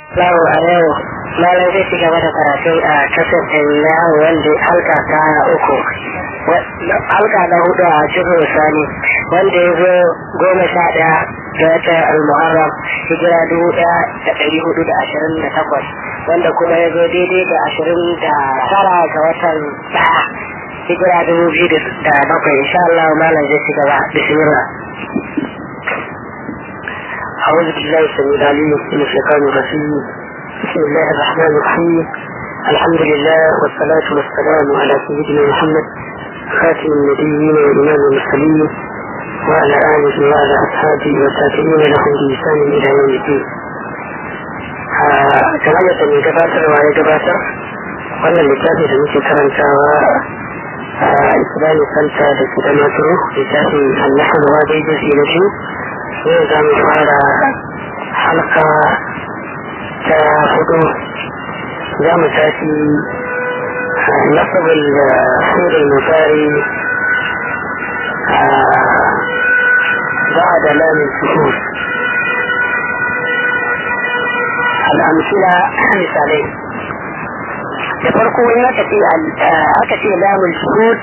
Lawo a yau malam zai ci gaba da karatu a kasar na wanda halka ta uku halka na hudu a cikin sani wanda ya zo goma sha ɗaya ga wata al-muharram hijira dubu ɗaya da ɗari hudu da ashirin da takwas wanda kuma ya zo daidai da ashirin da tara ga watan ɗaya hijira dubu biyu da bakwai insha Allah malam zai ci gaba bismillah أعوذ بالله السميع العليم من الشيطان الرجيم بسم الله الرحمن الرحيم الحمد لله والصلاة والسلام على سيدنا محمد خاتم النبيين وإمام المرسلين وعلى آله وعلى أصحابه والتابعين لهم بإحسان إلى يوم الدين. kamar yadda mai gabatarwa ya gabatar wannan littafi da muke karantawa a islamic center da ke da maturu littafin annahar wa daidai na biyu yau za mu fara halka ta hudu za mu tafi nasabin da surin mutari بعد لام السكون الأمثلة مثالين da farko in aka ce aka ce lamun shuhud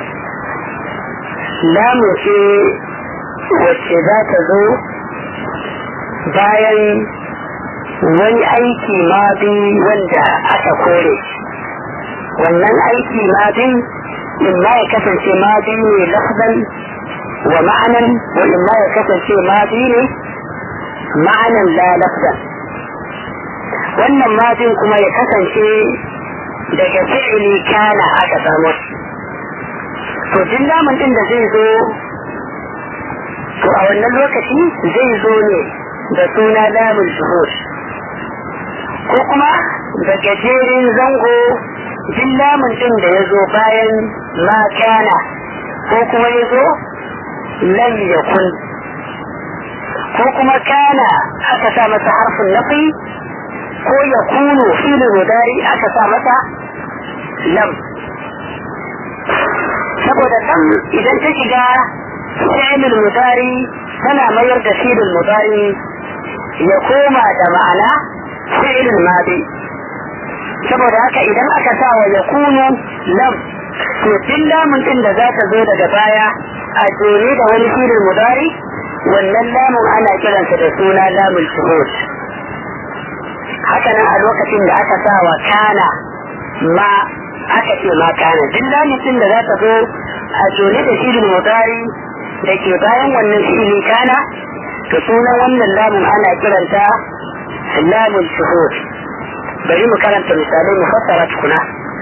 lamu ce wacce za ta zo bayan wani aiki mabi wanda aka kore wannan aiki mabin in ma ya kasance mabi ne lafzan wa ma'anan wa in ma ya kasance mabi ne ma'anan la lafzan wannan mabin kuma ya kasance daga fi'ili kana aka samu to duk lamun din da zai zo to a wannan lokaci zai zo ne da suna lamun shuhur ko kuma da gajerin zango jin lamun din da ya zo bayan ma kana ko kuma ya zo lam yakun ko kuma kana aka sa masa harfin nafi ko ya kunu filin mudari aka sa masa lam saboda lam idan ta shiga fi'ilul mudari tana mayar da filin mudari ya koma da ma'ana fi'ilul madi saboda haka idan aka sa wa ya kunu lam to duk lamun din da za ta zo daga baya a jere da wani filin mudari wannan lamun ana kiransa da suna lamun shuhud haka nan a lokacin da aka sa wa kana ma aka ce ma kana duk lamun din da za ta zo a jere da filin mudari da ke bayan wannan filin kana to sunan wannan lamun ana kiranta lamun shuhud bari mu karanta misalai mu fassara tukuna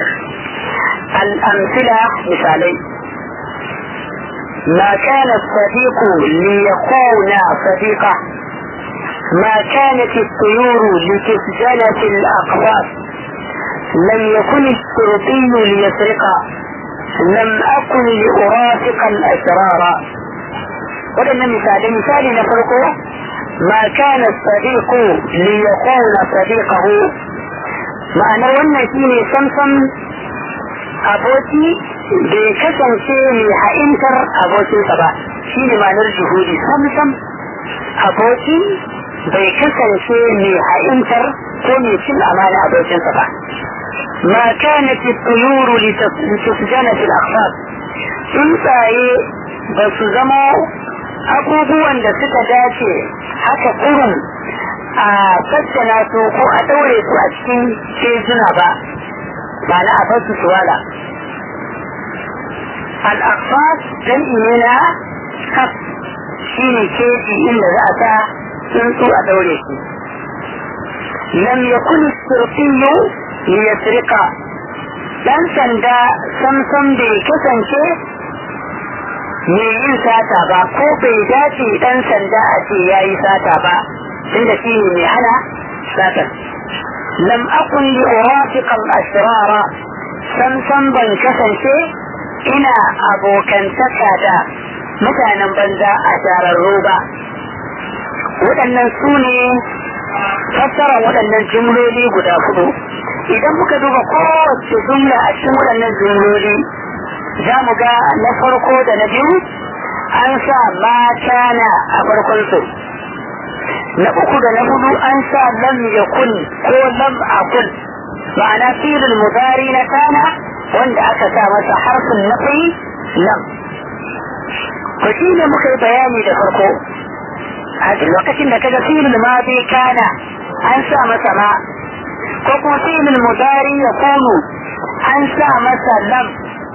الأمثلة مثالي ما كان الصديق ليكون صديقا ما كانت الطيور لتسجن في الأقفاص لم يكن الشرطي ليسرقا لم أكن لأرافق الأشرار waɗannan misalai misali na farko ma kana sadiqu li yakuna sadiqahu ma'anar wannan shine samsam aboki bai kasance mai ha'intar abokinsa ba shine ma'anar juhudi samsam aboki bai kasance mai ha'intar ko mai cin amana abokinsa ba ma kana tuyuru litusjana fil akhfar tsuntsaye ba su zama abubuwan da suka dace haka kurum a tattana su ko a ɗaure su a cikin kejuna ba ba na a basu su wala al'afas don na kaf shi ne keji inda za a sa tsuntsu a ɗaure shi lam yakun surfiyu liyasrika dan sanda samsam bai kasance mai yin sata ba ko bai dace dan sanda a ce ya yi sata ba tunda shi ne mai hana satar lam akun li urafiqal asrara sam sam ban kasance ina abokantaka da mutanen banza a shararru ba waɗannan su ne fassara waɗannan jumloli guda hudu idan muka duba kowace jumla a cikin waɗannan jumloli za mu ga na farko da na biyu an sa mata na a farkonsu na uku da na hudu an sa lam yakun ko lam akun ma'ana filin mudari na kana wanda aka sa masa harfin nafi lam ko shi ne muka yi bayani da farko a lokacin da kaga filin madi kana an sa masa ma ko kuma filin mudari ya kunu an sa masa lam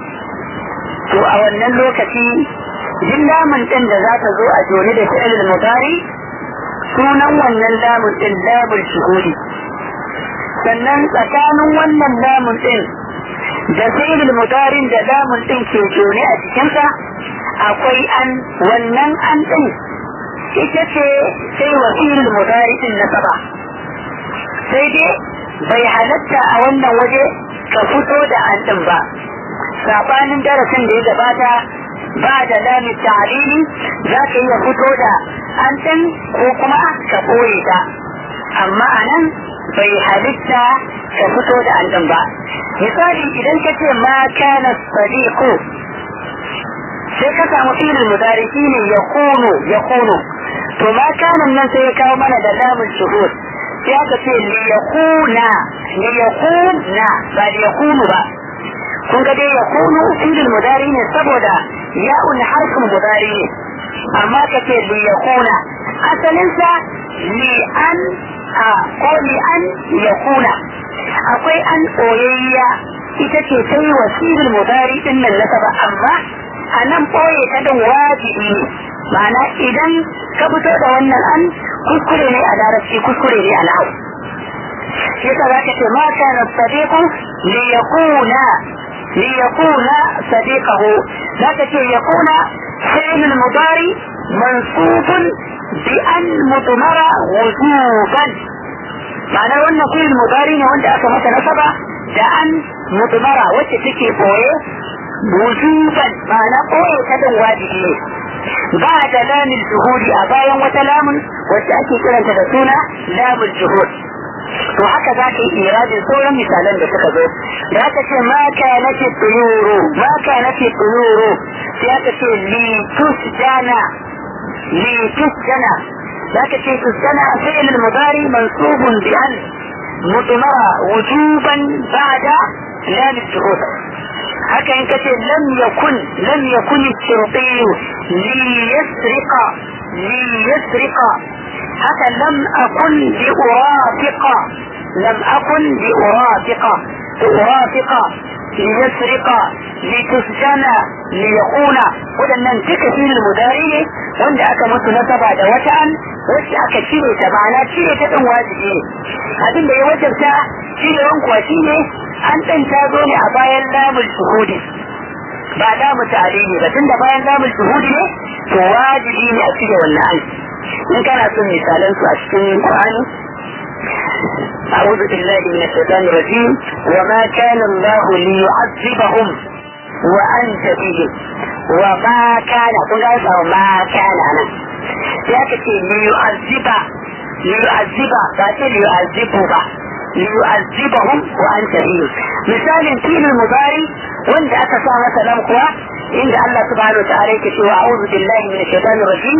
to a wannan lokaci jin lamun din da za ta zo a jone da fi'il mudari sunan wannan lamun din lamun shuhuri sannan tsakanin wannan lamun din da fi'il mudarin da lamun din ke jone a cikinsa akwai an wannan an din ita ce sai wa fi'il mudari din na saba sai dai bai halatta a wannan waje ka fito da an din ba sabanin darasin da ya gabata ba da lamin ta'alili za ka iya fito da an din ko kuma ka ɓoye ta amma a nan bai halitta ka fito da an ba misali idan ka ce ma kana sadiqu sai ka samu filin mudari shine ya kunu ya kunu to ma kana nan sai ya kawo mana da lamun shuhud sai aka ce li yakuna li yakuna ba li yakunu ba kun ga dai yakunu filin mudari ne saboda ya'un harfin mudari ne amma ka ce li yakuna asalinsa li an a ko li an yakuna akwai an ɓoyayya ita ce ta yi wasirin mudari din nan nasaba amma a nan ɓoye ta din wajibi ne ma'ana idan ka fito da wannan an kuskure ne a larabci kuskure ne a na'u shi yasa za ka ce ma kana sadiqu li yakuna li yakuna sadiqahu za ka ce yakuna fi'l mudari mansubun bi an mudmara wujuban ma'ana wannan fi'il mudari ne wanda aka masa nasaba da an mudmara wacce take boye wujuban ma'ana boye ta din wajibi ne ba da lamin juhudi a bayan wata lamun wacce ake kiranta da suna lamun juhud to haka za ka yi iradin sauran misalan da suka zo da aka ce ma ka nace tuyuru ma ka nace tuyuru sai aka ce li tusjana li tusjana ذاك شيء السنة فعل المضارع منصوب بأن مضمرة وجوبا بعد لام الشهود haka in kace lam yakun lam yakun shirqi li yasriqa li yasriqa haka lam akun bi urafiqa lam akun bi urafiqa urafiqa li yasriqa li tusjana li yakuna wadannan duka shi mudari ne wanda aka mutu nasaba da wata an wacce aka cire ta ma'ana cire ta din wajibi ne abin da ya wajabta cirewan kuwa shi ne an ɗan ta zo ne a bayan lamul shuhudi ba lamu ta'alili ba tunda bayan lamul shuhudi ne to wajibi ne a cire wannan an in kana son misalan su a cikin Qur'ani أعوذ بالله من الشيطان الرجيم وما كان الله ليعذبهم وأنت بهم وما كان كل ما كان أنا ya ka ce liyu'azziba liyu'azziba ba ce liyu'azzibu ba liyu'azzibahum wa anta bihim misalin filin mubari wanda aka sa masa lam kuwa inda Allah subhanahu wa ta'ala yake cewa a'udhu billahi minash shaitanir rajim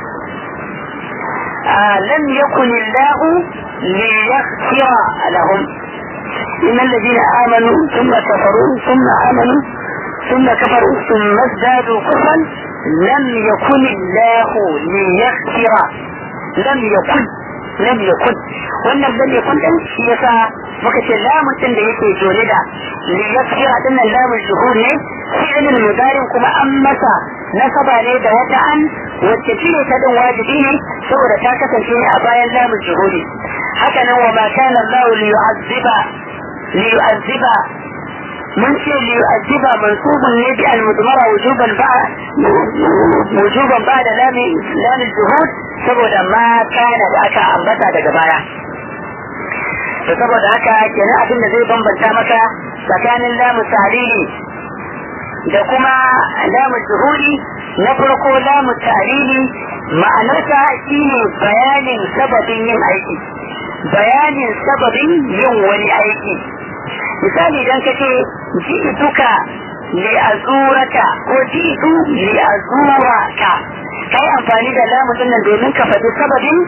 lam yakun Allah liyaghfira lahum إن الذين آمنوا ثم كفروا ثم آمنوا ثم كفروا ثم ازدادوا كفرا لم يكن الله ليغفر لم يكن لم يكن wannan lam yakun din shi yasa muka ce lamun din da yake jone da li yakfira din nan lamun shuhur ne fi'lul mudarin kuma an masa nasaba ne da wata an wacce cire ta din wajibi ne saboda ta kasance ne a bayan lamun shuhuri haka nan wa ma kana Allah li yu'azziba li yu'azziba من شيء ليؤدب منصوب النبي المضمرة وجوبا بعد وجوبا بعد لام لام الجهود saboda ma kana da aka ambata daga baya to saboda haka kenan abin da zai bambanta maka tsakanin lamu tarili da kuma lamu juhudi na farko lamu tarili ma'anarsa shine bayanin sababin yin aiki bayanin sababin yin wani aiki misali idan ka ce ji'tuka li azuraka ko ji'tu li azuraka kai amfani da lamu din nan domin ka faɗi sababin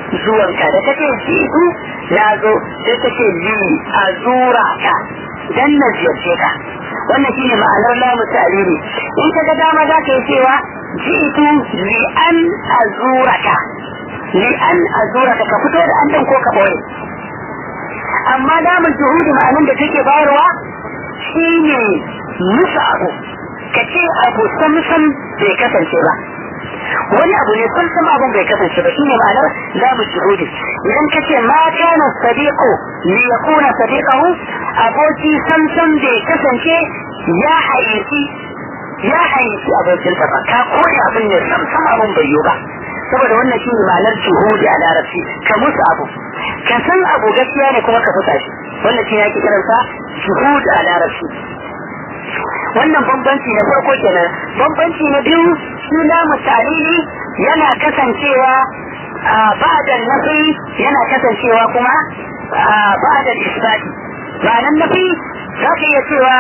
zuwanka da take jitu na zo sai take li azura ka dan na ziyarce ka wannan shine ma'anar lamu ta'lili in ka ga dama za ka yi cewa jitu li an azuraka li an azuraka ka fito da an ko ka boye amma lamun juhudi ma'anar da take bayarwa shine musu abu ka ce abu samsam bai kasance ba wani abu ne samsam abun bai kasance ba shine ma'anar lamu juhudi idan ka ce ma kana sadiqu li yakuna sadiqahu aboki samsam bai kasance ya hayyaci ya hayyaci abokinsa ba ka koyi abin ne samsam abun bai yi ba saboda wannan shine ma'anar juhudi a larabci ka musu abu ka san abu gaskiya ne kuma ka fusa shi wannan shi yake kiransa juhud a larabci wannan bambanci na farko kenan bambanci na biyu shi lamu ta'lili yana kasancewa ba'da nafi yana kasancewa kuma ba'da isbati ma'anar nafi za ka iya cewa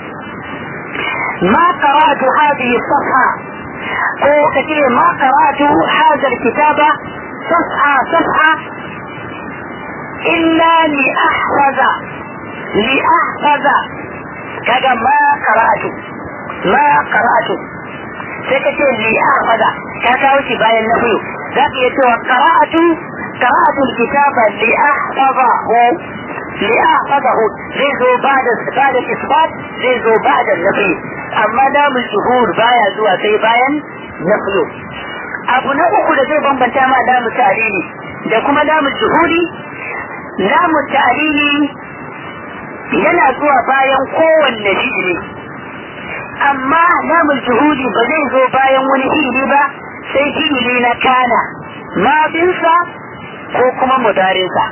ما قرأت هذه الصفحة ko ka ce ma qara'tu hadha alkitaba safha safha illa li ahfaza li ahfaza kaga ma qara'tu ma qara'tu sai ka ce li ahfaza ka kawo shi bayan na biyu za ka iya cewa qara'tu qara'tu alkitaba li ahfazahu li ahfazahu zai zo ba'da ba'da isbat zai zo ba'da nafi amma damul shuhur baya zuwa sai bayan nafiyo abu na uku da zai bambanta ma damul ta'lili da kuma damul shuhuri damul ta'lili yana zuwa bayan kowanne fi'ili amma damul shuhuri ba zai zo bayan wani fi'ili ba sai fi'ili na kana mabinsa ko kuma mudarinsa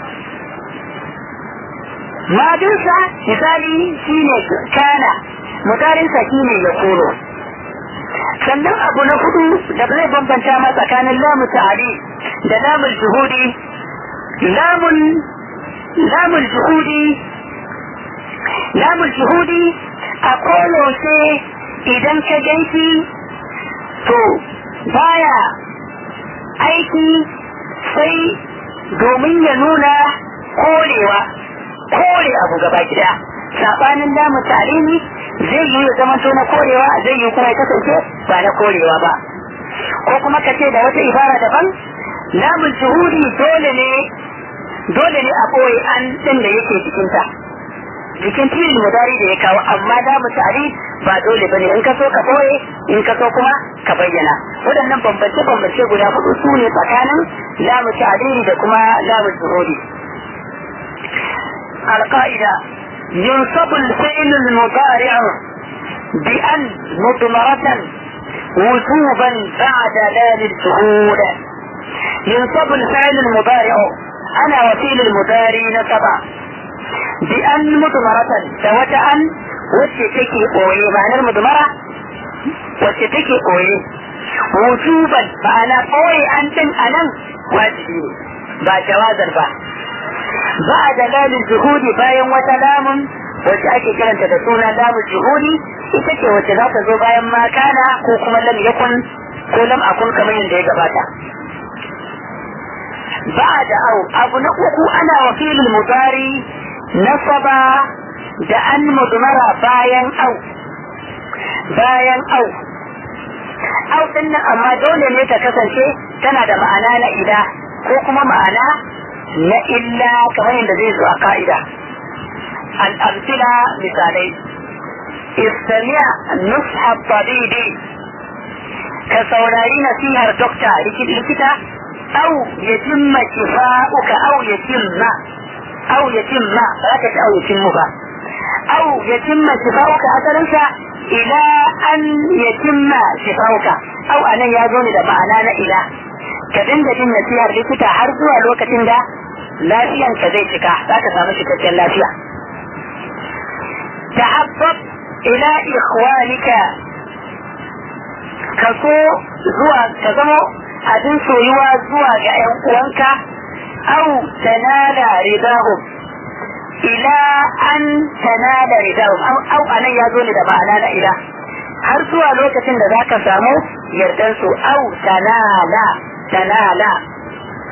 madinsa misali shine kana mudarinsa shine ya koro sannan abu na hudu da zai bambanta ma tsakanin lamu ta'ali da lamun juhudi lamun lamun juhudi lamun juhudi a koyaushe idan ka ganshi to baya aiki sai domin ya nuna korewa kore abu gaba gida sabanin lamu ta'alimi zai yi ya zama na korewa zai yi kuma ya kasance ba na korewa ba ko kuma ka ce da wata ibara daban lamun shuhudi dole ne dole ne a koyi an din da yake jikinta jikin filin mudari da ya kawo amma lamun ta'ali ba dole bane in ka so ka koye in ka so kuma ka bayyana waɗannan bambance bambance guda hudu su ne tsakanin lamun ta'ali da kuma lamun shuhudi القاعدة ينصب الفعل المضارع بأن مضمرة وجوبا بعد لام الشهود ينصب الفعل المضارع أنا وكيل المضارع نصب بأن مضمرة سوت أن وتتكي قوي معنى المضمرة وتتكي قوي وجوبا فأنا قوي أنت أنا واجبي ba jawazar ba ba da lamin juhudi bayan wata lamun wacce ake kiranta da suna lamun juhudi ita ce wacce za ta zo bayan makana ko kuma lam yakun ko lam akun kamar yadda ya gabata ba da au abu na uku ana wakilin mudari nasaba da an mudmara bayan au bayan au au din nan amma dole ne ta kasance tana da ma'ana na ila ko kuma ma'ana na illa kamar yadda zai zo a ka'ida al'amsila misalai istamiya nusha tabibi ka saurari nasihar dokta likita au ya cimma shifa'uka au ya cimma au ya cimma ba ka ci au ya cimmu ba au ya cimma shifa'uka asalinsa ila an ya cimma shifa'uka au anan ya zo ne da ma'ana na ila ka dinga jin nasihar likita har zuwa lokacin da lafiyanka zai cika za ka samu cikakken lafiya tahabbab ila ikhwanika ka so zuwa ka zama abin soyuwa zuwa ga ‘yan uwanka au tanala ridahum ila an tanala ridahum au anan ya zo ne da ma'ana na ila har zuwa lokacin da za ka samu yardansu au tanala tanala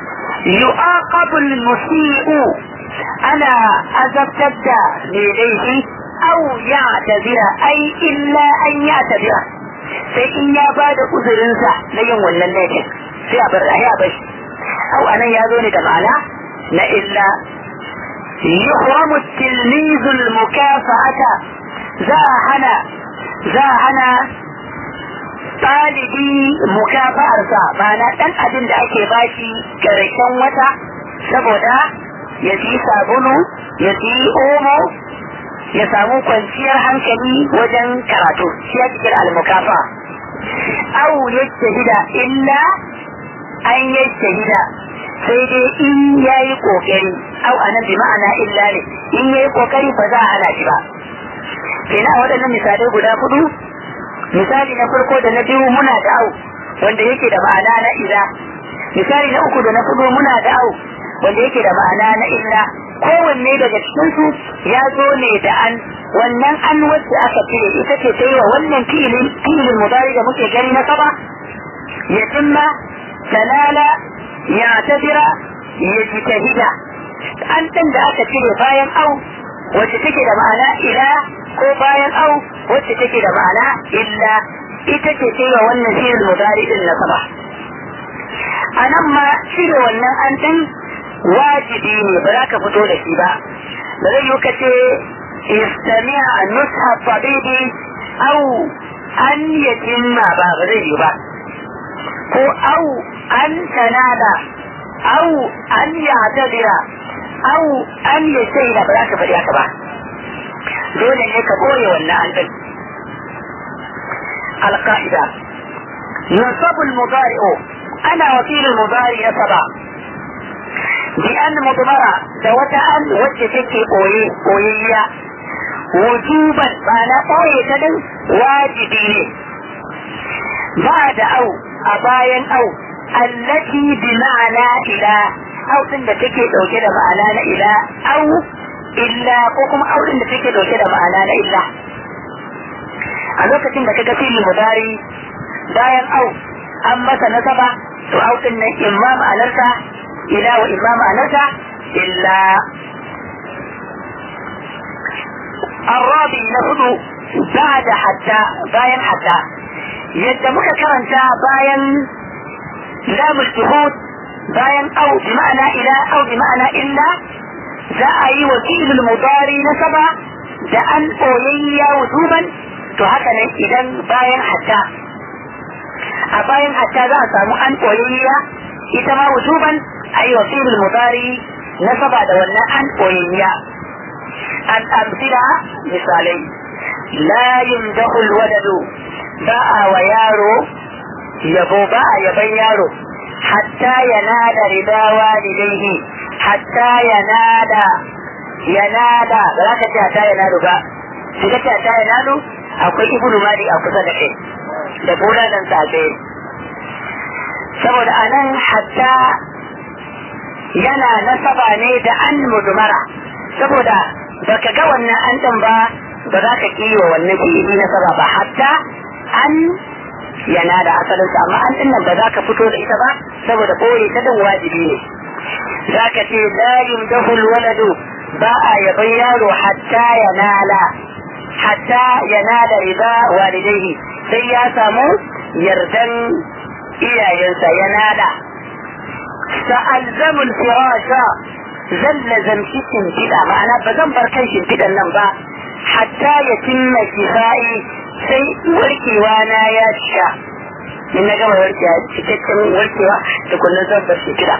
يعاقب المسيء أنا أذبتد لديه أو يعتذر أي إلا أن يعتذر sai in ya ba da uzurinsa na yin wannan laifin sai a bar ya bashi au anan ya zo ne da ma'ana na illa yuhramu tilmizul mukafa'ata za a hana za a hana ɗalibi mukafa'arsa ma'ana ɗan abin da ake bashi ƙarshen wata saboda ya fi sabulu ya fi omo ya samu kwanciyar hankali wajen karatu shi ya cikin almukafa au ya shahida illa an ya shahida sai dai in ya yi kokari au anan bi ma'ana illa ne in ya yi kokari ba za a hana shi ba kenan a waɗannan misalai guda hudu misali na farko da na biyu muna da au wanda yake da ma'ana na ila misali na uku da na hudu muna da au wanda yake da ma'ana na illa kowanne daga cikinsu ya zo ne da an wannan an wacce aka cire ita ce ta yi wa wannan filin filin mudari da muke gani na saba ya cimma talala ya tafira ya ji tahida an ɗin da aka cire bayan au wacce take da ma'ana ila ko bayan au wacce take da ma'ana illa ita ce ta yi wa wannan filin mudari din na saba a nan ma cire wannan an ɗin wajibi ne ba za ka fito da shi ba ba zai yi ka ce istami'a nusha tabibi au an yatimma ba ba zai yi ba ko au an tanada au an ya'tadira au an yashaida ba za ka faɗi haka ba dole ne ka koye wannan an ɗin القاعدة ينصب المضارع أنا وكيل المضارع سبع بأن مضمرة دوت أن وجهك أوي أوية وجوبا معنى أوي تدن واجبين بعد أو أباين أو التي بمعنى إلى أو إن تكي دوكي معنى إلى أو إلا كوكم أو إن تكي دوكي معنى إلا a lokacin da kaga fili mudari bayan au an masa nasaba to au din nan imma ma'anarsa ila wa imma ma'anarsa illa الرابع نهض بعد حتى باين حتى يد muka karanta bayan لام الشهود bayan أو بمعنى إلى أو بمعنى إلا za a yi wakilul mudari na saba da an koyayya wujuban to haka ne idan bayan hatta a bayan hatta za a samu an koyayya ita ma wujuban a yi wakilul mudari na saba da wannan an koyayya an amsila misalai la yumdahu alwaladu ba a wa yaro yabo ba a yaban yaro hatta yanada rida walidaihi hatta yanada yanada ba za ka ce hatta yanadu ba sai ka ce hatta yanadu akwai ibnu mali a kusa da kai da bulalan safe saboda anan hatta yana nasaba ne da an mudumara saboda baka ga wannan an ɗin ba ba za ka kiwo wannan fi'ili nasaba ba hatta an yana da asalinsa amma an ɗin nan ba za ka fito da ita ba saboda ɓoye ta din wajibi ne za ka ce la yumdahu waladu ba a yaban yaro hatta yanala hatta yanala riba walidaihi sai ya samu yardan iyayensa yanala sa'alzamul firasha zan lazamci shimfiɗa ma'ana ba zan bar kan shimfiɗan nan ba hatta ya cimma kifa'i sai warkewa na ya cika in na gama warkewa cikakken warkewa da kullum zan bar shimfiɗa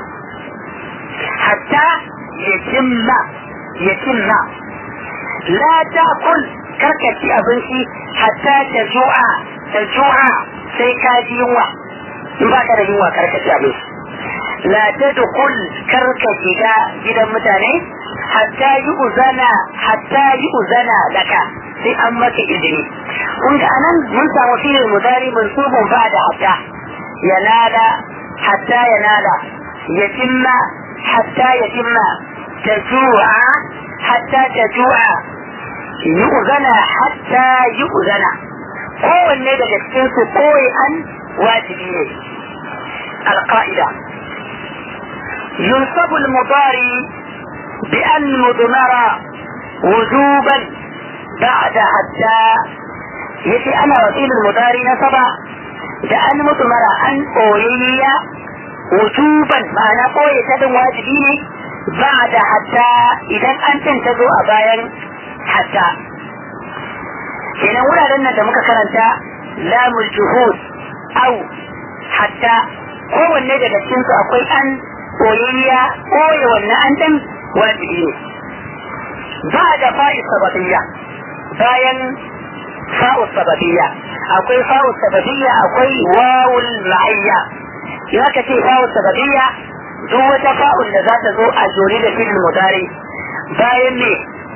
hatta ya cimma ya cimma la ta kul karkaci abinci hatta ta ju'a ta ju'a sai ka ji yunwa in ba ka da yunwa karkaci abinci la tadkhul karka shiga gidan mutane hatta yi uzana hatta yi uzana laka sai an maka izini kun ga anan mun samu filin mudari mansubun ba da hatta yanada hatta yanada yatimma hatta yatimma taju'a hatta taju'a yi uzana hatta yi uzana kowanne daga cikin su koyi an wajibi ne alƙa'ida ينصب المضاري بأن مضمرة وجوبا بعد حتى يتي أنا وكيل المضاري نصب بأن مضمرة أن أولية وجوبا معنى قوي تدن واجبيني بعد حتى إذا أنت تنتظر أبايا حتى kenan wuraren nan da muka karanta lamul juhud au hatta kowanne daga cikin su akwai an koyayya koye wannan an dan wajibi ne ba da fa'i sababiyya bayan fa'u sababiyya akwai fa'u sababiyya akwai wawul ma'iyya in aka ce fa'u sababiyya duk wata fa'ul da za ta zo a jori da filin mudari bayan ne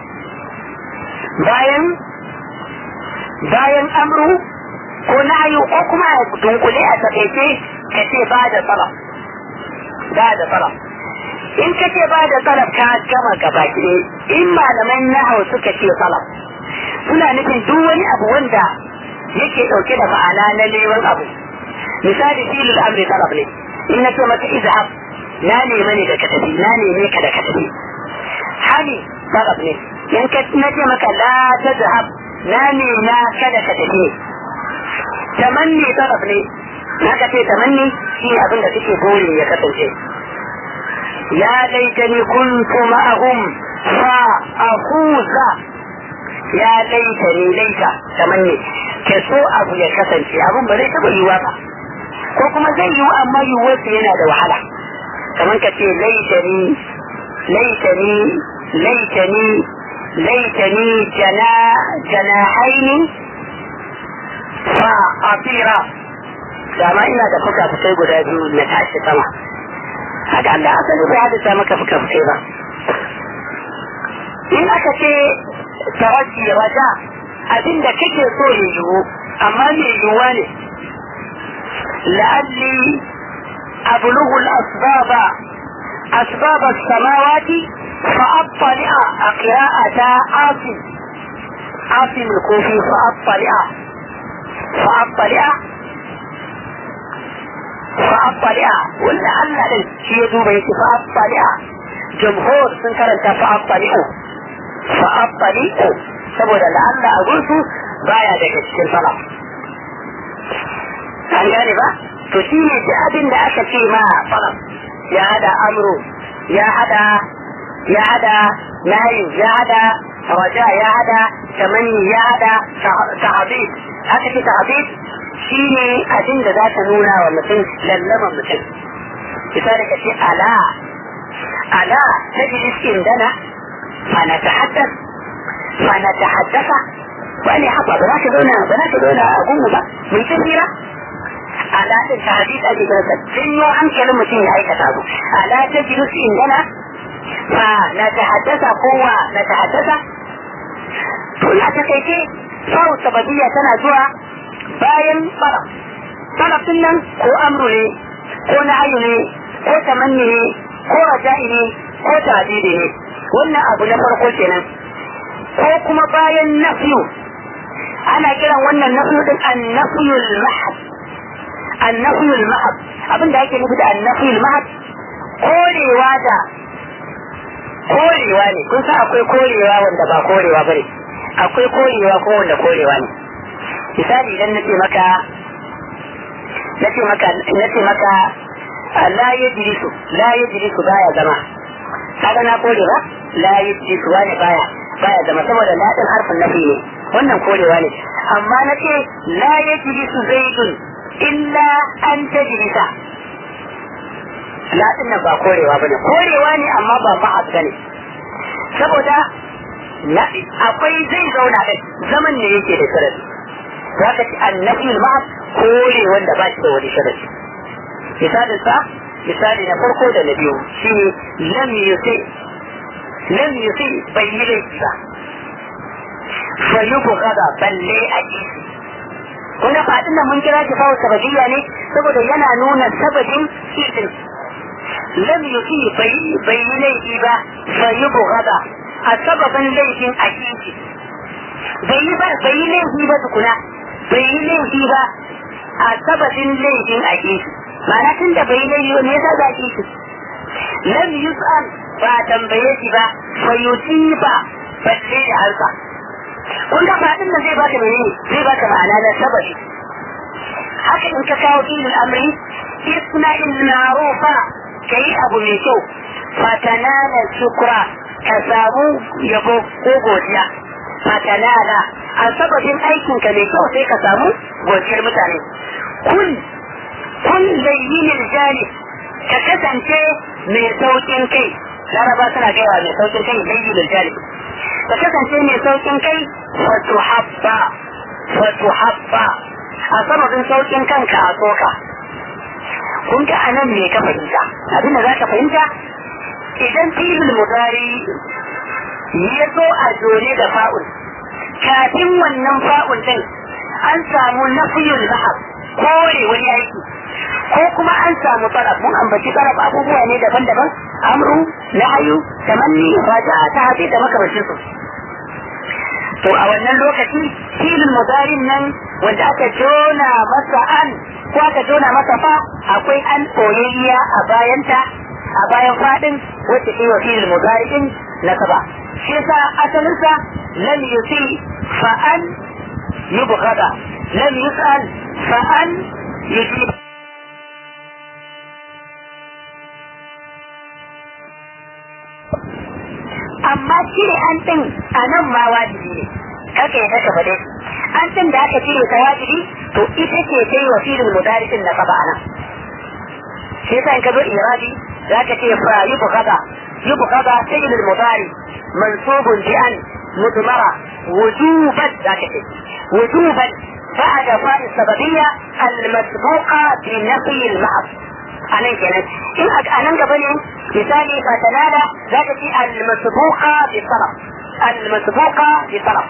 bayan bayan amru ko nahyu ko kuma a dunkule a takaice ka ce ba da salaf ba da salaf in ka ce ba da salaf ka gama gaba ɗaya in malaman nahau suka ce salaf suna nufin duk wani abu wanda yake ɗauke da ma'ana na neman abu misali filin amri salaf ne in na ce maka izhab na nemi ne da ka tafi na neme ka da ka tafi hani salaf ne in ka na ce maka la tazhab na nema kada ka tafi tamanni taraf ne haka ce tamanni shi abin da suke buri ya kasance ya laitani kuntu ma'ahum fa akuza ya laitani laita tamanni ke so abu ya kasance abin ba zai taba yiwa ba ko kuma zai yiwu amma yiwuwarsa yana da wahala kamar ka ce laitani laitani laitani ليتني جنا جناحين فأطير dama ina da fuka-fukai guda biyu na tashi sama haka Allah asali bai hadisa maka fuka-fukai ba in aka ce tawajji raja abin da kake so ya yiwu amma mai yiwuwa ne la'alli ablughu al-asbaba asbab as-samawati فأطلع قراءة عاصم عاصم الكوفي فأطلع فأطلع فأطلع ولعل شيء دوب فأطلع جمهور سنكر أنت فأطلعوا فأطلعوا saboda la'alla a gursu baya daga cikin salaf an gane ba to shi ne da abin da aka ce ma salaf ya hada amru ya hada ya hada layin ya hada raja ya hada tamanni ya hada tahabib haka ce tahabib shi ne abin da za ta nuna wa mutum lallaman mutum misali ka ce ala ala ta ji iskin dana fa na ta haddas fa na ta haddasa wani haka ba za ka zauna ba za ka zauna a gungu ba mun ta hira ala din tahabib ake kira janyo hankalin mutum ya aikata abu ala ta ji iskin dana فنتحدث قوة نتحدث لا تكيكي فاو سببية تنا زوا باين طلب طلب nan ko amru ne ko na'ayu ne ko tamanni ne ko raja'i ne ko tadidi ne wannan abu na farko kenan ko kuma bayan nafyu ana kiran wannan nafyu din an-nafyul mahab an-nafyul mahab abinda ake nufi da an-nafyul mahab korewa da korewa ne kun san akwai korewa wanda ba korewa ba ne akwai korewa ko wanda korewa ne misali idan nace maka nace maka nace maka la yajlisu la yajlisu baya zama kaga na kore ba la yajlisu wani baya baya zama saboda la din harfin nafi ne wannan korewa ne amma nace la yajlisu zaidun illa an tajlisa latin nan ba korewa bane korewa ne amma ba ma'az bane saboda akwai zai zauna da zaman ne yake da sharadi za ka ci annabi ma'az kore wanda ba shi da wani sharadi misalin sa misali na farko da na biyu shine lam yusi lam yusi bai yi laifi ba fa yubghada balle a jisi kun ga fadin nan mun kira shi fa sababiyya ne saboda yana nuna sababin idin lam yusi bai yi laifi ba fa yi bugada a sababin laifin a kiki bai yi ba bai yi laifi ba tukuna bai yi laifi ba a sababin laifin a kiki ma'ana tun da bai yi laifi ne yasa za kiki lam yus'al ba tambaye shi ba fa yusiba balle da harka kun ga fadin da zai baka menene zai baka ma'ana na sababi haka in ka kawo ilil amri isna il ma'rufa kai abu mai kyau fatanana shukra ka samu yabo ko godiya fatanana a sababin aikin ka mai kyau sai ka samu godiyar mutane kun kun zayyinin jani ka kasance mai saukin kai laraba suna gaiwa mai saukin kai zayyinin jani ka kasance mai saukin kai wato habba wato habba a sababin saukin kanka a soka kun ga anan me ka fahimta abinda za ka fahimta idan filin mudari ya zo a jone da fa'ul kafin wannan fa'ul din an samu nafiyul lahab kore wani aiki ko kuma an samu tsaraf mun ambaci tsaraf abubuwa ne daban-daban amru nahyu tamanni raja'a ta hafi da makamancin su to a wannan lokaci filin mudarin nan wanda aka jona masa an ko aka jona masa fa akwai an koyayya a bayanta a bayan fadin wacce ke wa filin mudari'in na saba shi yasa asalinsa lam yusi fa an yubghada lam yus'al fa an yujib amma cire an din a nan ma wajibi ne kake ya saka bade an din da aka cire ta wajibi to ita ce ta yi wa filin mudarikin na saba anan shi yasa in ka zo iradi za ka ce fa yi bukata yi bukata ta yi mudari mansubun bi an mudmara wujuban za ka ce wujuban بعد فاء السببية المسبوقة بنفي المحض أنا كده إن أنا قبل مثالي فتنادى ذات المسبوقة بطلب المسبوقة بطلب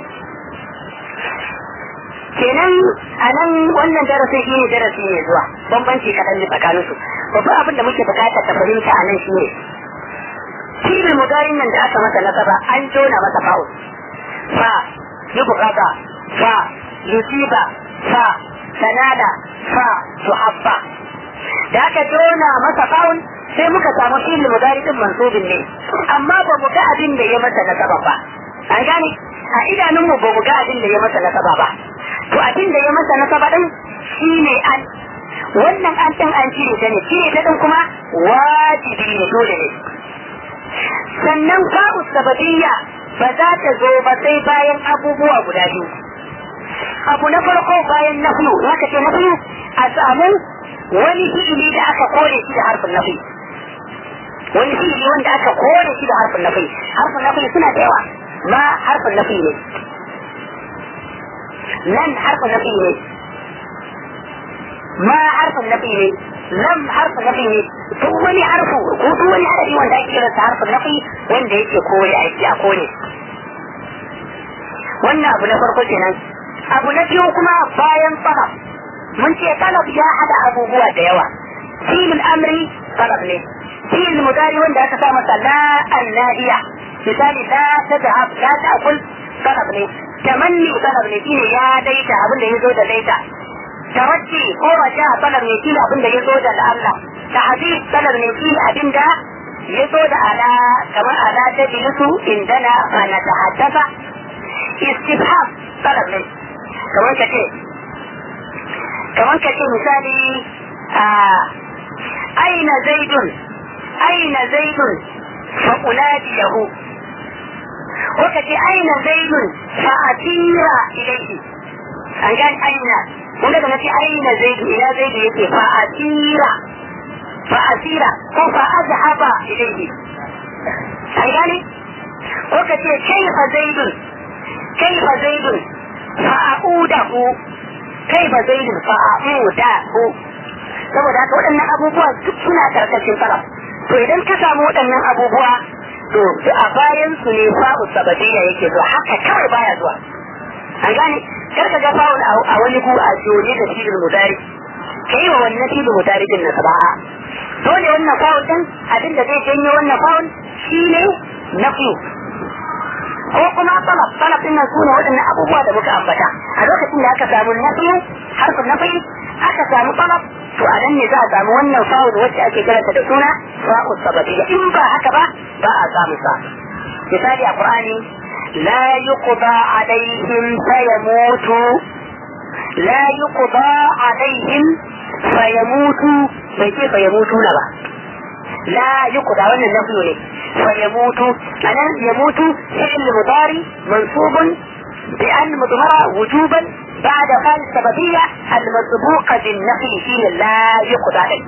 kenan a nan wannan darasi shi ne darasi ne zuwa bambanci kaɗan ne tsakanin su babban abin da muke bukata ta fahimta a nan shi ne filin mudarin nan da aka masa nasaba an jona masa fa'ul fa yi bukata fa yusiba fa sanada fa suhabba da aka jona masa fa'ul sai muka samu filin mudari din mansubin ne amma ba mu ga abin da ya masa nasaba ba an gane a idanunmu ba mu ga abin da ya masa nasaba ba to abin da ya masa nasaba din shine an wannan an din an cire ta ne cire ta din kuma wajibi ne dole ne sannan fa'u sababiyya ba za ta zo ba sai bayan abubuwa guda biyu abu na farko bayan nafiyu haka ce nafiyu a samu wani fi'ili da aka kore shi da harfin nafi wani fi'ili wanda aka kore shi da harfin nafi harfin nafi suna da yawa ma harfin nafi ne nan harfin nafi ne ma harfin nafi ne lam harfin nafi ne duk wani harfu ko duk wani harafi wanda ake kiransa harfin nafi wanda yake kore aiki a kore wannan abu na farko kenan abu na biyu kuma bayan talab mun ce talab ya hada abubuwa da yawa filin amri talab ne filin mudari wanda aka sa masa la annahiya misali la tadhhab la ta'kul talab ne tamanni talab ne shine ya daita abin da yazo da daita tawajji ko raja talab ne shine abin da yazo da Allah tahdid talab ne shine abin da yazo da ala kamar ala tajlisu indana fa natahaddatha istifham talab ne kamar ka ce kamar ka ce misali a aina zaidun aina zaidun fa unadi lahu ko ka ce aina zaidun fa atira ilayhi an gani aina kun ga nace aina zaidu ila zaidu yake fa atira fa atira ko fa azhaba ilayhi an gani ko ka ce kaifa zaidun kaifa zaidun fa a'udahu kaifa zaidun fa a'udahu saboda haka waɗannan abubuwa duk suna karkashin sarraf to idan ka samu waɗannan abubuwa to a bayan su ne fa'u sabadiyya yake zuwa haka kawai baya zuwa an gane kar ka ga fa'u a wani ku a jone da filin mudari kai wa wannan filin mudari din na saba'a dole wannan fa'u din abin da zai janyo wannan fa'u shine nafi ko kuma talab talab din nan sune waɗannan abubuwa da muka ambata a lokacin da aka samu nafi harfin nafi aka samu talab to a nan ne za a samu wannan fa'ul wacce ake karanta da suna fa'ul sababiyya in ba haka ba ba a samu sa misali a qur'ani la yuqda alaihim fayamutu la yuqda alaihim fayamutu bai ce fayamutu na ba la yuqda wannan nafi ne fayamutu anan yamutu fi'l mudari mansubun بأن مضمرة وجوبا بعد فعل السببية المسبوقة بالنفي فيه لا يقضى عليه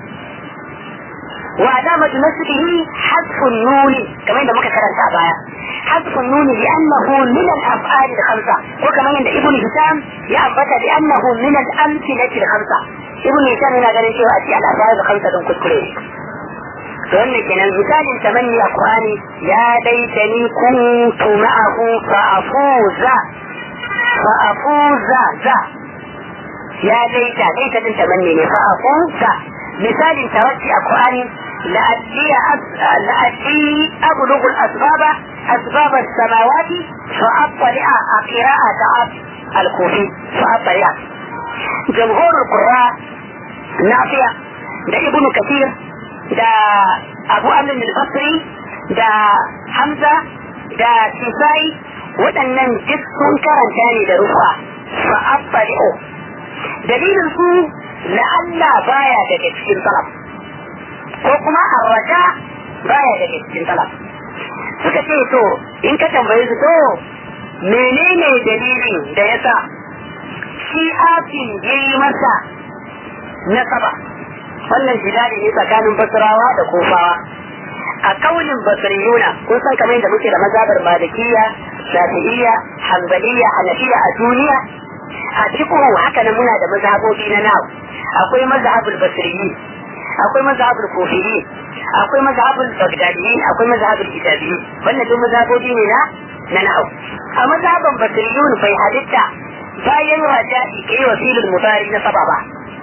وعلامة نسبه حذف النون كما عندما كان بايا حذف النون لأنه من الأفعال الخمسة وكما عند ابن هشام يأبت لأنه من الأمثلة الخمسة ابن هشام هنا قال شيء أتي الأفعال الخمسة دون كل wannan kenan misalin tamanni a Qur'ani ya laitani kuntu ma'ahu fa afuza fa afuza za ya laita laita din tamanni ne fa afuza misalin tawassi a Qur'ani la'alli la'alli ablughu al-asbab asbab as-samawat fa attali'a a qira'at al-kufi fa attali'a jamhur al-qurra nafiya da ibnu kathir da abu amin al-basri da hamza da sisai waɗannan duk sun karanta ne da rufa fa abbali'u dalilin su la'alla baya daga cikin talab ko kuma arraja baya daga cikin talab suka ce to in ka tambaye su to menene dalilin da yasa shi afin yayi masa nasaba wannan jidali ne tsakanin basrawa da kofawa a kaulin basriyuna kun san kamar da muke da mazhabar malikiya shafi'iyya hanbaliya hanafiya a duniya a cikin haka nan muna da mazhabobi na nawa akwai mazhabul basriyi akwai mazhabul kufiyi akwai mazhabul bagdadiyi akwai mazhabul kitabiyi wannan duk mazhabobi ne na na nawa a mazhaban basriyun bai halitta bayan raja'i kai wasilul mudari na sababa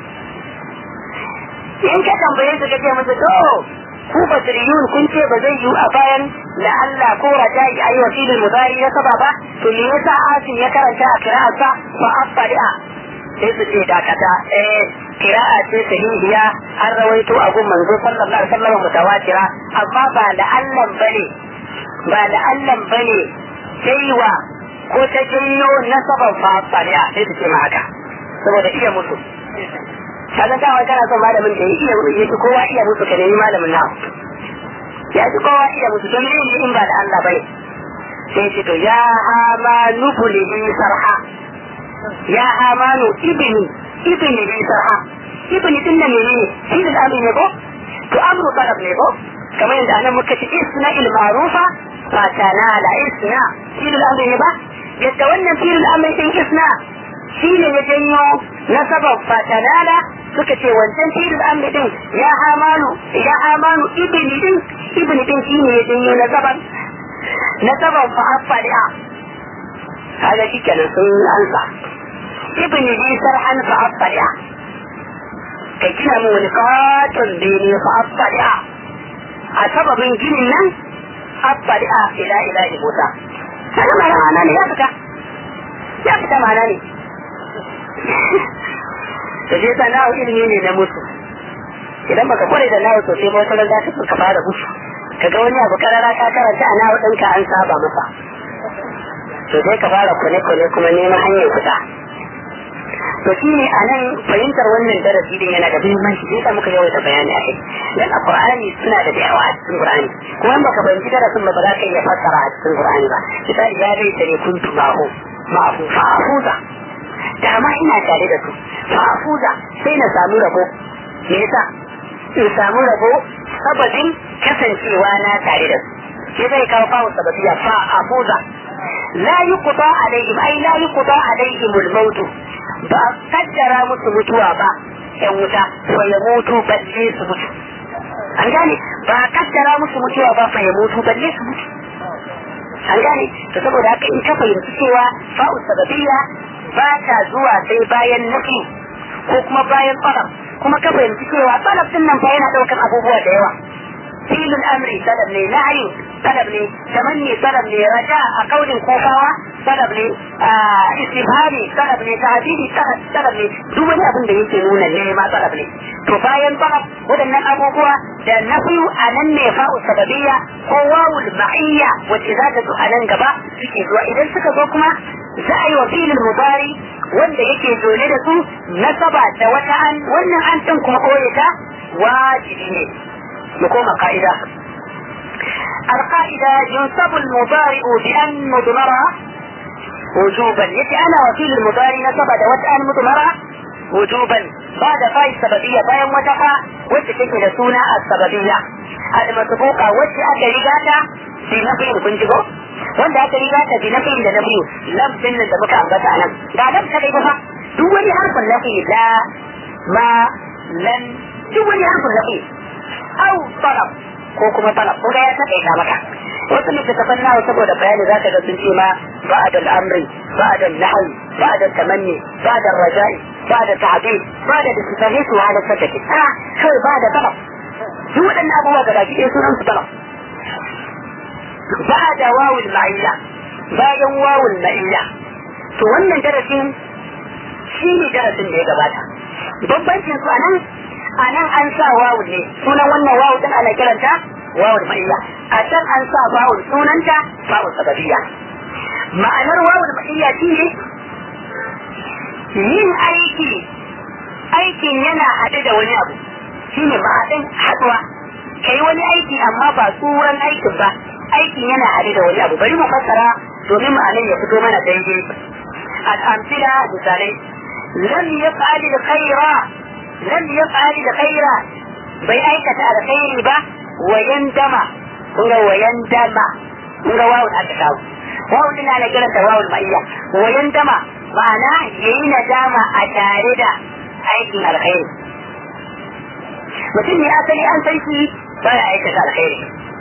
in ka tambaye su kace masa to ku basiriyun kun ce ba zai yiwu a bayan la Allah ko raja'i ayi wasilul mudari na saba ba to me yasa asin ya karanta a qira'arsa fa afari'a sai su ce dakata eh qira'a ce sahihiya an rawaito a gun manzo sallallahu alaihi wasallam mutawatira amma ba la Allah bane ba la Allah bane saiwa ko ta jinno nasaban fa afari'a sai su ce ma haka saboda iya musu kaga dama kana son malamin da ya iya ya fi kowa iya musu ka nemi malamin nawa ya fi kowa iya musu don ne in ba da Allah bai sai ce to ya amanu bulihi sarha ya amanu ibni ibni bi sarha ibni din nan ne shi da amri ne ko to amru talab ne ko kamar yadda anan muka ce isna il ma'rufa fa tanala isna shi da amri ne ba yadda wannan fi'il amri din isna shi ne ya janyo nasabar fatanala suka ce wancan filin amri din ya hamanu ya hamanu ibni din ibni din shi ne ya janyo nasabar nasabar fa'afali'a kaga shi kenan sun ansa ibni bi sarhan fa'afali'a kai kina mu wani katon bene fa'afali'a a sababin ginin nan affali'a ila ila ibuta kaga ma'ana ne ya fita ya fita ma'ana ne da je ta nawo ilimi ne na musu idan baka kware da nawo sosai ba wata za ka ka fara musu kaga wani abu karara ka karanta a nawo ɗinka an saba masa to sai ka fara kwane-kwane kuma neman hanyar fita to shi ne a nan fahimtar wannan darasi din yana da muhimmanci sai sa muka yawaita bayani a kai dan a qur'ani suna da yawa a cikin qur'ani kuma in baka fahimci darasin ba ba za ka iya fassara a cikin qur'ani ba misali ya dai tare kuntu ma'ahu ma'ahu fa'afuza da ma ina tare da su fa'afuza sai na samu rabo me yasa in samu rabo sababin kasancewa na tare da su sai zai kawo fawo sababiya fa'afuza la yuqda alaihim ai la yuqda alaihim al-maut ba a kaddara musu mutuwa ba yan wuta fa ya mutu balle su mutu an gane ba a kaddara musu mutuwa ba fa ya mutu balle su mutu an gane to saboda haka in ka fahimci cewa fa'u sababiyya ba ta zuwa sai bayan nafi ko kuma bayan talab kuma ka fahimci cewa talab din nan fa yana daukar abubuwa da yawa filin amri talab ne nahyi talab ne tamanni talab ne raja a kaulin kofawa talab ne istibhari talab ne tahdidi talab ne duk wani abin da yake nuna nema talab ne to bayan talab waɗannan abubuwa da nafiyu a nan ne fa'u sababiyya ko wawul ma'iyya wacce za ta zo a nan gaba suke zuwa idan suka zo kuma za a yi wa filin mubari wanda yake zone da su nasaba da wata an wannan an ɗin kuma ɓoye ta wajibi ne mu koma ka'ida القاعدة ينصب المضارع بأن مضمرة وجوبا يتي أنا وكيل المضارع نصب دوت أن مضمرة وجوبا بعد فاي السببية باين وتقع وتكيك لسونا السببية المسبوقة وتي أكا رجاتا في نفي كنتبو wanda aka riga ta bi nafi da nafi lam din da muka ambata nan ga lam ta kai ba duk wani harfin nafi la ma lan duk wani harfin nafi au talab ko kuma talab ko ya ta kai maka wasu littattafan nawa saboda bayani za ka ga sun ce ma ba'da al-amri ba'da al-nahy ba'da tamanni ba'da al-raja'i ba'da ta'dil ba'da istifahis wa ala sakati a kai ba'da talab duk waɗannan abubuwa ga baki ɗaya sunan su talab ba'da wawul ma'iyya bayan wawul ma'iyya to wannan darasin shi ne darasin da ya gabata bambancin su anan anan an sa wawul ne sunan wannan wawul din ana kiranta wawul ma'iyya a can an sa wawul sunanta wawul sababiyya ma'anar wawul ma'iyya shine yin aiki aikin yana haɗe da wani abu shine ma'adin haɗuwa kai wani aiki amma ba tsuran aikin ba aikin yana haɗe da wani abu bari mu fassara domin ma'anar ya fito mana daidai al'amsila misalai lam yaf'al al-khaira lam yaf'al al-khaira bai aikata alkhairi ba wayan dama kun ga wayan dama kun ga wawun aka kawo wawun din ana kiranta wawun ma'iyya wayan dama ma'ana yayi nadama a tare da aikin alkhairi mutum ne asali an san shi baya aikata alkhairi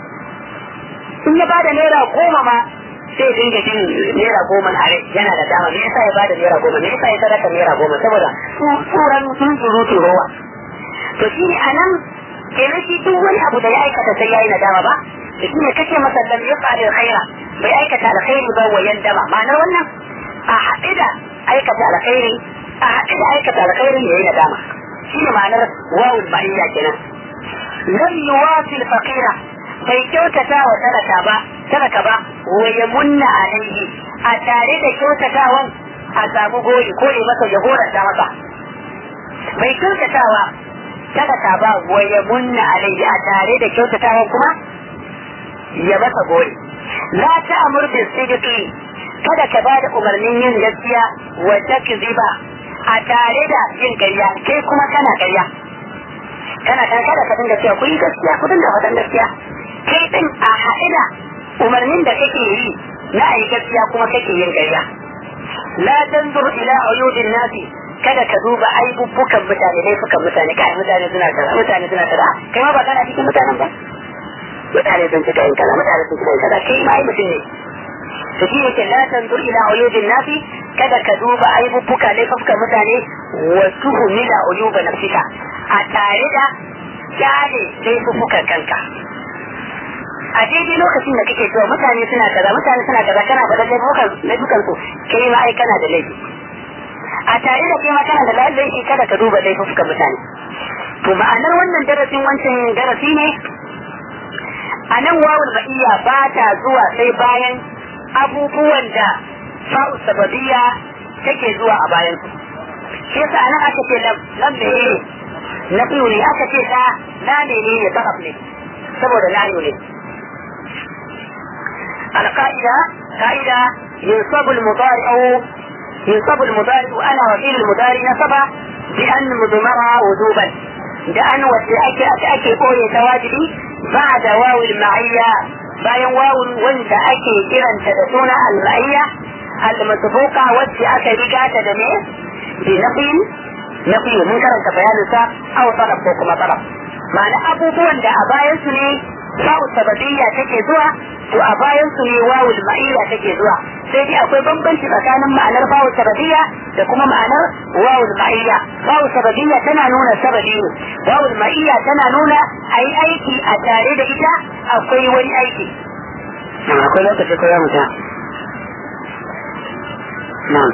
in ya bada naira goma ma sai dinga jin naira goma a rai yana da dama me yasa ya bada naira goma me yasa ya sadaka naira goma saboda tsuran sun surutu rowa to shi ne anan kenan shi duk wani abu da ya aikata sai yayi nadama ba da shi ne kace masa lam yaf'al alkhaira bai aikata alkhairi ba wayan dama ma'anar wannan a haɗe da aikata alkhairi a haɗe da aikata alkhairi yayi nadama shi ne ma'anar wawul ma'iyya kenan lam yuwasil faqira bai kyautata wa talaka ba talaka ba wa ya munna alaihi a tare da kyautatawan a samu gori ko ne masa ya horanta masa bai kyautatawa talaka ba wa ya munna alaihi a tare da kyautatawan kuma ya masa gori la ta'mur bis sidqi kada ka bada umarnin yin gaskiya wa takziba a tare da yin ƙarya kai kuma kana ƙarya kana kan kada ka dinga cewa ku yi gaskiya ku dinga faɗan gaskiya kai din a haɗe da umarnin da kake yi na a yi gaskiya kuma kake yin ƙarya la tanzur ila uyudin nasi kada ka duba aibubbukan mutane laifukan mutane kai mutane suna kaza mutane suna kaza kai ma ba kana cikin mutanen ba mutane sun cika yin kaza mutane sun cika yin kaza kai ma ai mutum ne to shi yake la tanzur ila uyudin nasi kada ka duba aibubbuka laifukan mutane wa tuhmila uyuba nafsika a tare da kyale laifukan kanka a daidai lokacin da kake cewa mutane suna kaza mutane suna kaza kana faɗa laifukan su kai ma ai kana da laifi a tare da kai ma kana da laifi kada ka duba laifukan mutane to ma'anar wannan darasin wancan darasi ne a nan wawul ba'iyya ba ta zuwa sai bayan abubuwan da fa'u sababiyya take zuwa a bayan su shi yasa anan aka ce lam ne na ne aka ce ta na ne ne sabab ne saboda na ne القاعدة قاعدة ينصب المضارع ينصب المضارع أنا وكيل المضارع نصب بأن مضمرة وجوبا بأن وتأكي أتأكي قولي تواجبي بعد واو المعية bayan wawun wanda ake kiranta da suna al-ma'iyya al-masbuqa wacce aka riga ta da ne bi nafin nafi mun karanta bayanin sa aw talab ko kuma talab ma'ana abubuwan da a bayan su ne sa'u sababiyya take zuwa to a bayan su ne wawul ma'iyya take zuwa sai dai akwai bambanci tsakanin ma'anar wawul sababiyya da kuma ma'anar wawul ma'iyya wawul sababiyya tana nuna sababi ne wawul ma'iyya tana nuna ayi aiki a tare da ita akwai wani aiki akwai lokaci ko ya mutu na'am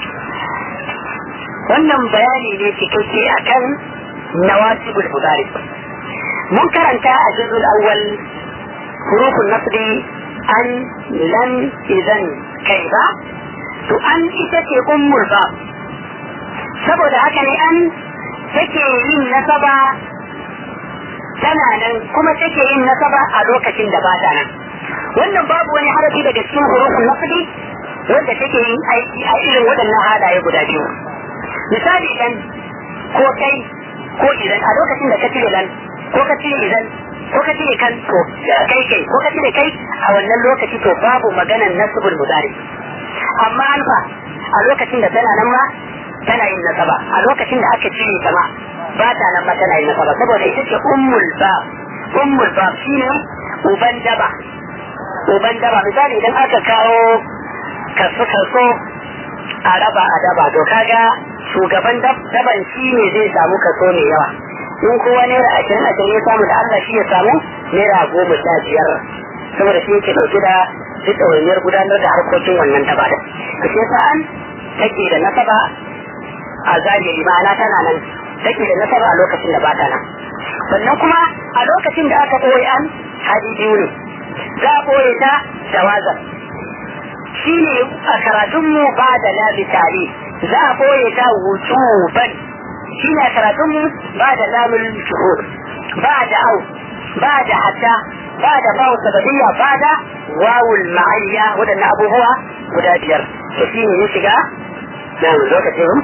wannan bayani ne cikakke akan nawasibul mudari mun karanta a juzul awwal hurufun nasri an lan idan kai ba to an ita ce ummul ba saboda haka ne an take yin nasaba tana nan kuma take yin nasaba a lokacin da ba ta nan wannan babu wani harafi daga cikin hurufun nasri wanda take yin aiki a irin waɗannan halaye guda biyu misali idan ko kai ko idan a lokacin da ka cire lan ko ka cire idan ko ka cire kan to kai kai ko ka cire kai a wannan lokaci to babu maganan nasbul mudari amma an fa a lokacin da tana nan ma tana yin nasaba a lokacin da aka cire ta ma ba ta nan ma tana yin nasaba saboda ita ce ummul ba ummul ba shine uban daba uban daba misali idan aka kawo kaso kaso a raba a daba to kaga shugaban daban shi ne zai samu kaso mai yawa in kowa naira ashirin ashirin ya samu da Allah shi ya samu naira goma sha biyar saboda shi yake ɗauke da duk ɗawainiyar gudanar da harkokin wannan daba da to shi yasa an take da nasaba a zahiri ma'ana tana nan take da nasaba a lokacin da ba ta nan sannan kuma a lokacin da aka ɓoye an hadi biyu ne za a ɓoye ta da wazan shi ne a karatunmu ba da labi tare za a ɓoye ta wujuban shi ne a karatunmu ba da lamun shuhur ba da au ba da hatta ba da bawu sababiyya ba da wawul ma'ayya waɗannan abubuwa guda biyar to shi ne ya shiga na lokacin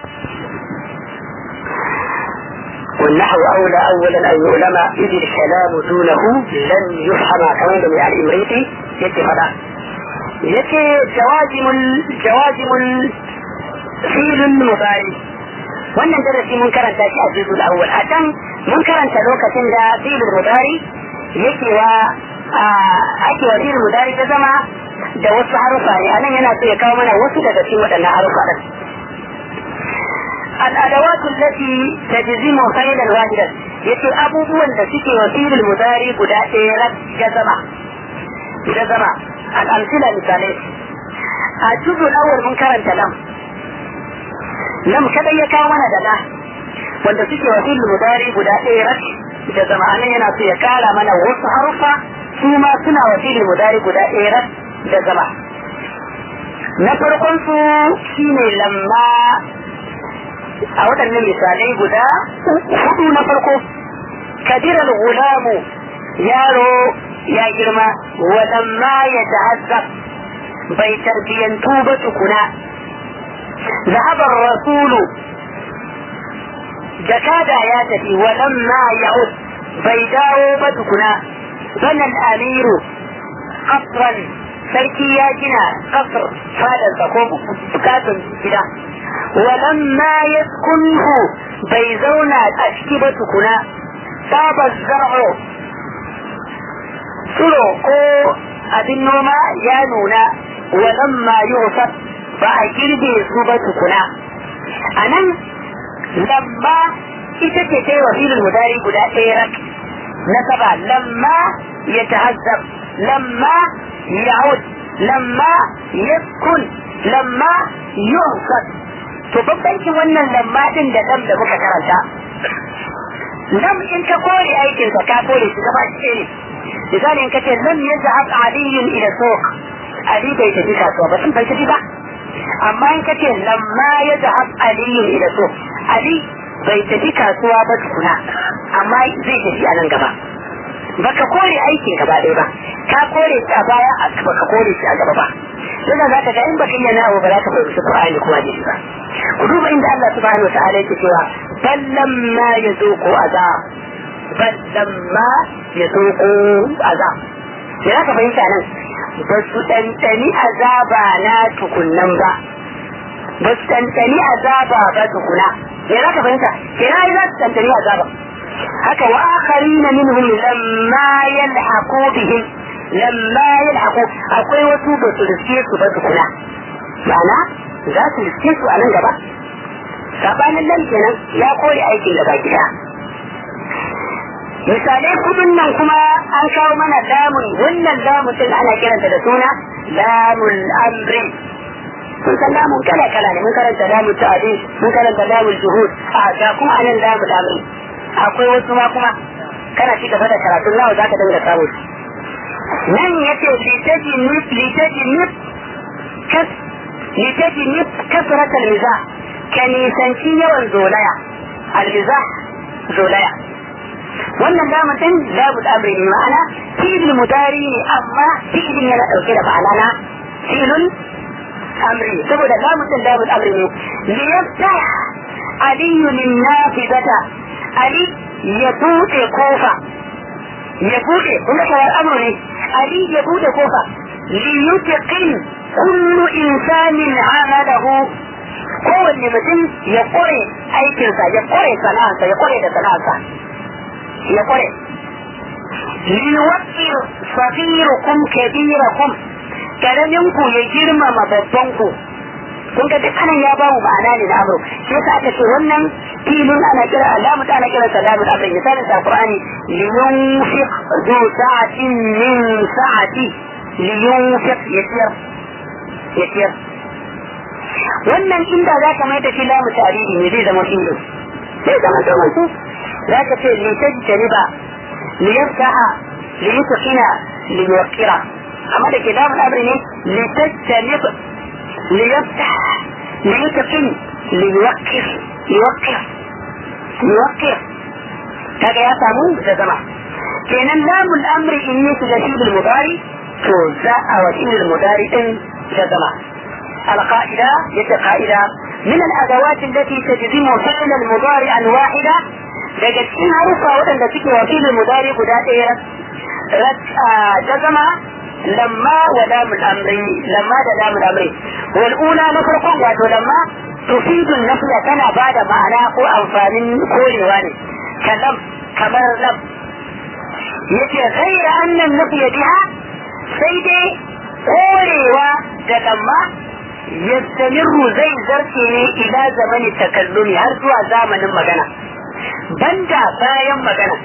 والنحو أولى أولا أن يعلم إذ الكلام دونه لن يفهم كمان من الإمريكي يتفضل yace jawazimul jawazimul filin mubari wannan darasi mun karanta shi a juzul awwal a can mun karanta lokacin da filin mubari yake wa ake wa filin mubari ta zama da wasu harufa ne anan yana so ya kawo mana wasu daga cikin waɗannan harufa din الأدوات التي تجزم فعلا واحدا يتي أبوبوا التي وفيل المضاري قد جزمة جزمة الأمثلة مثالية الجزء الأول من كرنت لم لم كذا يكاونا دلا wanda suke wa fil mudari guda ɗaya rak da zama'anin yana so ya kara mana wasu harufa su ma suna wa fil mudari guda ɗaya rak da zama na farkon su shine lamma a waɗannan misalai guda hudu na farko kadiral gulamu yaro ya girma walamma ya ta'azzab bai tarbiyantu ba tukuna zahabar rasulu jakada ya tafi walamma ya'ud bai dawo ba tukuna banan amiru qasran sarki ya gina qasr fadarsa ko bukatun gida walamma yaskunhu bai zauna a ciki ba tukuna sabon zar'o tsiro ko abin noma ya nuna walamma yusuf ba a girbe su ba tukuna a nan lamma ita ce ta yi wa filin mudari guda ɗaya rak na saba lamma ya tahazzab lamma ya'ud lamma yaskun lamma yusuf to babbancin wannan lamma din da lam da muka karanta lam in ka kore aikin ka ka kore shi gaba shi ne misali in ka ce lam yazhab aliyun ila suq ali bai tafi kasuwa ba sun bai tafi ba amma in ka ce lamma yazhab aliyun ila suq ali bai tafi kasuwa ba tukuna amma zai tafi a nan gaba baka kore aikin gaba ɗaya ba ka kore shi a baya baka kore shi a gaba ba yana za ka ga in baka iya nawo ba za ka fahimci Qur'ani kuma hadisi ba ku duba inda Allah subhanahu wataala yake cewa ballam ma yazuqu azab ballam ma yazuqu azab me za ka fahimta nan ba su ɗanɗani azaba na tukunnan ba ba su ɗanɗani azaba ba tukuna me za ka fahimta kenan za su ɗanɗani azaba haka wa akharina minhum lamma yalhaqu bihim lamma yalhaqu akwai wasu ba su riske su ba tukuna ma'ana za su riske su a nan gaba sabanin nan kenan ya kore aikin gaba gida misalai kudin nan kuma an kawo mana lamun wannan lamun din ana kiranta da suna lamun amri sun san lamun kala kala ne mun karanta lamun ta'adis mun karanta lamun juhud a ga kuma anan lamun amri akwai wasu ma kuma kana ci gaba da karatun nawa zaka dinga samu nan yace litaji nif litaji nif kas litaji nif kasrat al-mizah ka nisanci yawan zolaya al-mizah zolaya wannan lamun din lamun amri ne ma'ana fi'il mudari ne amma fi'ilin yana dauke da ma'ana na fi'ilun amri saboda lamun din lamun amri ne liyaftah aliyu min nafidata ali ya buɗe kofa ya buɗe kuma kawar amru ne ali ya buɗe kofa liyutqin kullu insanin amalahu kowanne mutum ya kore aikinsa ya kore sana'arsa ya kore da sana'arsa ya kore liwaqqir saghirukum kabirakum karaminku ya girmama babbanku kun ga duk anan ya ba mu ma'ana ne na amru shi yasa aka ce wannan filin ana kira alamu ana kira salamu amri misalin sa qur'ani liyunfiq du sa'atin min sa'ati liyunfiq yasir yasir wannan inda za ka mai da shi lamu tarihi ne zai zama filin zai zama zaman su za ka ce litajtaniba liyaftaha liyutqina liyuqira amma da ke lamu amri ne litajtanib ليفتح ليتقن ليوقف يوقف يوقف هذا يا سامو ده زمان كان لام الامر اني تجسيد المضارع توزع وسيل المضارع ده زمان القاعدة يتقاعدة من الأدوات التي تجزم فعل المضارع واحدة daga cikin harufa waɗanda suke wakilin mudari guda ɗaya jazama lamma wa lamul amri lamma da lamul amri wal ula na farkon wato lamma tufidun nafiya tana bada ma'ana ko amfanin korewa ne kalam kamar lam yace ghaira annan nafiya biha sai dai korewa da lamma yastamirru zai zarce ne ila zamani takallumi har zuwa zamanin magana banda bayan magana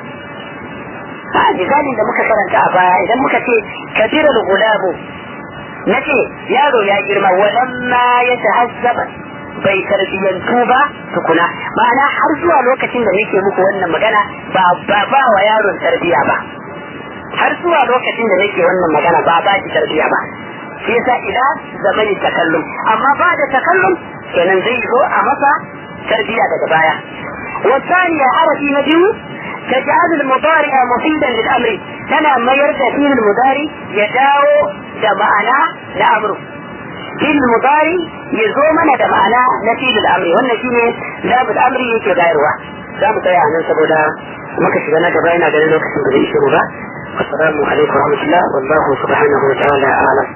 a misalin da muka karanta a baya idan muka ce kabira gulabu na ce yaro ya girma walamma ya tahazzaba bai tarbiyyantu ba tukuna ma'ana har zuwa lokacin da nake muku wannan magana ba ba ba wa yaron tarbiya ba har zuwa lokacin da nake wannan magana ba ba shi tarbiya ba shi yasa ila zamani takallum amma ba da takallum kenan zai zo a masa tarbiya daga baya والثانية عرفي نجم تجعل المضارع مفيدا للأمر تنا ما يرجع فيه المضارع يداو دمعنا لأمره في المضارع يزومنا دمعنا نفيد الأمر والنتيجة لا بالأمر يكي غيرها لا متعي عن سبولا مكة شغنا جبائنا قال لك سبولا إيشي والسلام عليكم ورحمة الله والله سبحانه وتعالى أعلم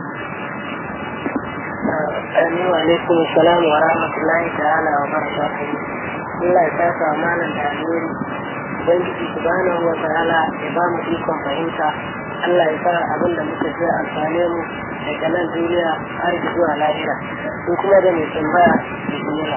وعليكم السلام ورحمة الله تعالى وبركاته Allah ya saka malam da alheri Ubangiji subhanahu wa ta'ala ya ba mu ikon fahimta Allah ya sa abin da muka ji amfane mu daga nan duniya har zuwa lahira ko kuma da mai tambaya da duniya.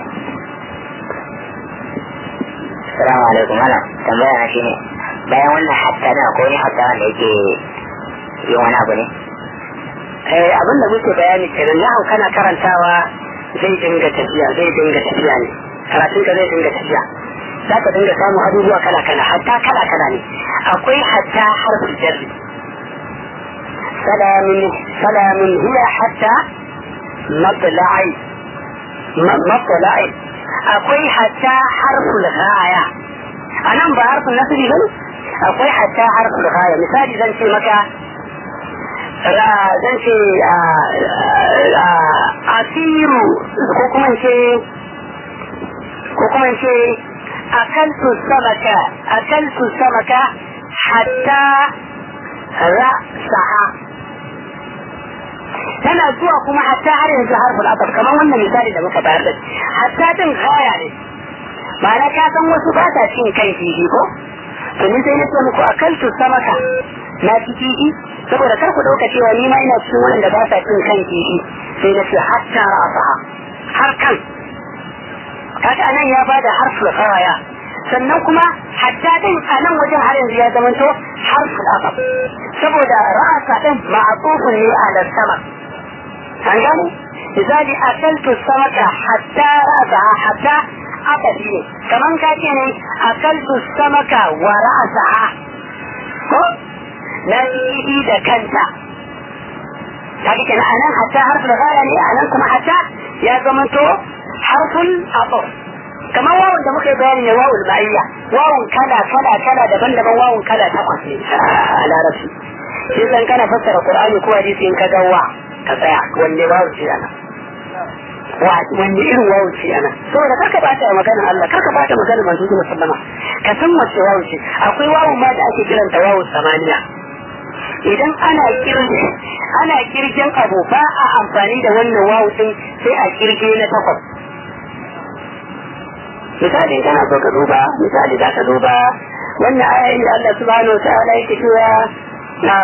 Assalamu alaikum malam tambaya na shine bayan wannan hatta na ko ne hatta wanda yake yin wani abu ne eh abin da muke bayani kenan yahu kana karantawa zai dinga tafiya zai dinga tafiya ne karatun ka zai dinga tafiya za ka dinga samun abubuwa kala kala hatta kala kala ne akwai hatta harfin jarri salamin salamin hiya hatta matla'ai matla'ai akwai hatta harful ghaya anan ba harfin nasiri bane akwai hatta harful ghaya misali zan ce maka zan ce asiru ko kuma ce ko kuma ce akaltu samaka akaltu samaka hatta ra'saha tana zuwa kuma hatta har yanzu harfin asar kamar wannan misali da muka bayar da hatta din gaya ne ma'ana ka san wasu ba ta cin kan kifi ko to ni sai na ce muku akaltu samaka na ci kifi saboda kar ku dauka cewa ni ma ina cikin wanda ba sa cin kan kifi sai na ce hatta ra'saha har kan kaga anan ya bada harful qawaya sannan kuma hatta din a nan wajen har yanzu ya zamanto harful asab saboda ra'asa din ma'atufun ne ala sama an gane misali akaltu samaka hatta ra'saha hatta aka ne kaman ka ce ne akaltu samaka wa ra'saha ko nan yi da kanta kaga kenan anan hatta harful ghaya ne anan kuma hatta ya zamanto harful athar kamar wawun da muka yi bayani ne wawul ma'iyya wawun kala kala kala daban-daban wawun kala takwas ne a larabci shi san kana fassara qur'ani ko hadisi in ka ga wa ka tsaya wanne wawu ce ana wanne irin wawu ce ana saboda kaka bata maganar Allah kaka bata maganar manzo Allah sallama ka san wace wawu ce akwai wawu ma da ake kiranta wawu samaniya idan ana kirge ana kirgen abu ba a amfani da wannan wawu din sai a kirge na takwas misali kana so ka duba misali za ka duba wannan ayoyin da Allah subhanahu wa ta'ala yake cewa na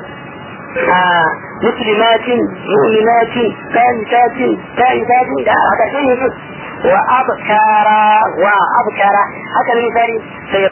مسلمات مؤمنات قانتات تائبات da haka sai ne wa abkara wa abkara haka ne misali sai